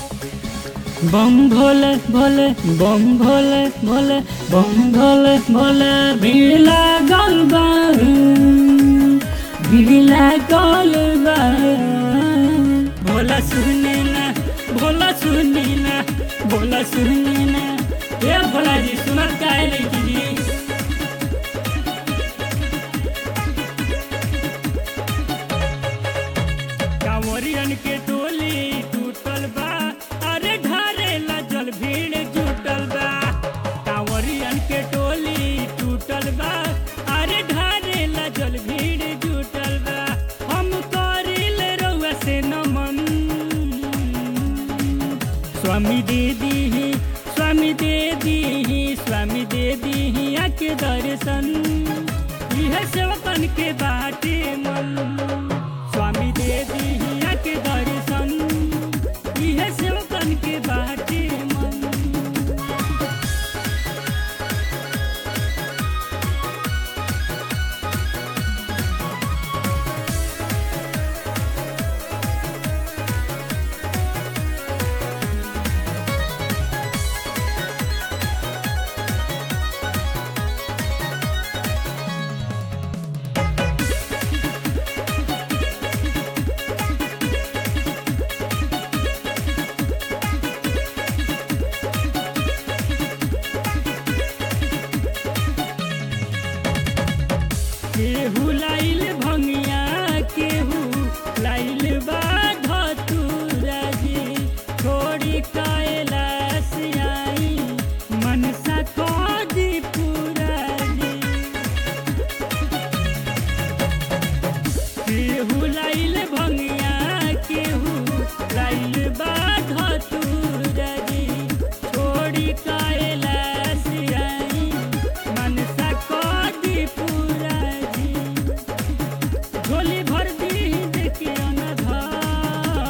बम भोले भोले बम भोले भोले बम भोले भोले भीड़ लागल बा भीड़ लागल बा भोला सुने ना भोला सुने ना भोला सुने ना ए भोला जी सुनत काहे नहीं जी कांवरियन के टोली टूटल बा अरे ढारे जल भीड़ जुटल बा कांवरियन के टोली टूटल बा अरे ढारे जल भीड़ जुटल बा हम करिल रउआ से नमन स्वामी दे दीही स्वामी दे दीही स्वामी दे दीही आके दर्शन यह सेवकन के बाटे मन स्वामी दे दिया के दर्शन इहे सेवकन के बाटे मन केहू लाइल भंगिया केहू लाइल बा धतूरा जी छोड़ी कैलाश आई मनसा खोजी पूरा जी केहू लाइल भंगिया केहू लाइल बा धतूरा जी छोड़ी कैलाश आई मनसा खोजी पूरा जी झोली भर दी देखिए अनघा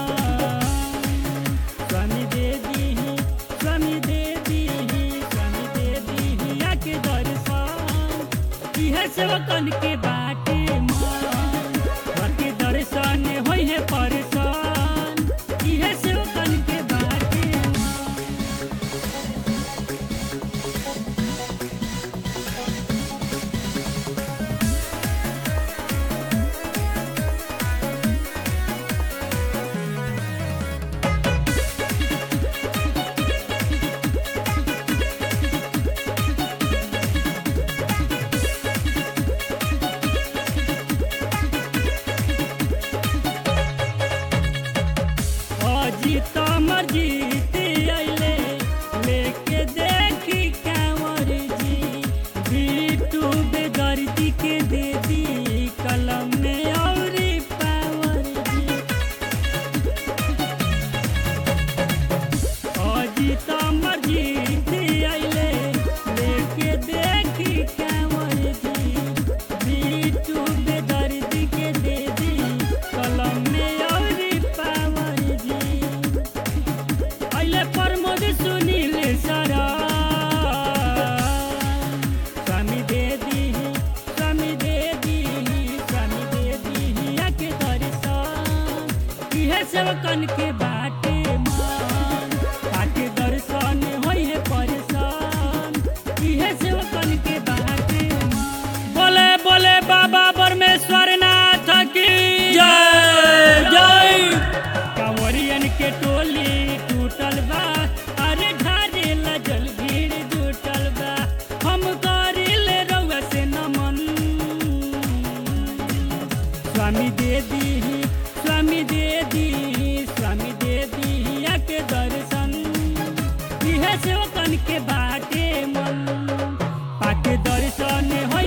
स्वामी दे दीही स्वामी दे दीही स्वामी दे दीही आके दर्शन इहे सेवकन के बाटे मन घर के दर्शन होई है परेशान इहे सेवकन के बाटे मन अजीत अमर जीत अइले लेके देखी कांवर जी बीटू बेदर्दी के दे दी कलम में औरी पावर जी अजीत अमर जीत अइले लेके देखी कांवर जी बीटू बेदर्दी के दे दी कलम में औरी पावर जी अइले प्रमोद सुनील सरा स्वामी दे दीही स्वामी दे दीही स्वामी दे दीही आके दर्शन इहे सेवकन के बाटे मन आके दर्शन होई है परेशान इहे सेवकन के बाटे मन बोले बोले बाबा परमेश्वर नाथ की जय जय कांवरियन के टोली टूटल बा अरे ढारे लजल भीड़ जुटल बा हम करिल रउआ से नमन स्वामी दे दीही स्वामी दे दीही स्वामी दे दीही आके दर्शन इहे सेवकन के बाटे मन पाके दर्शन हो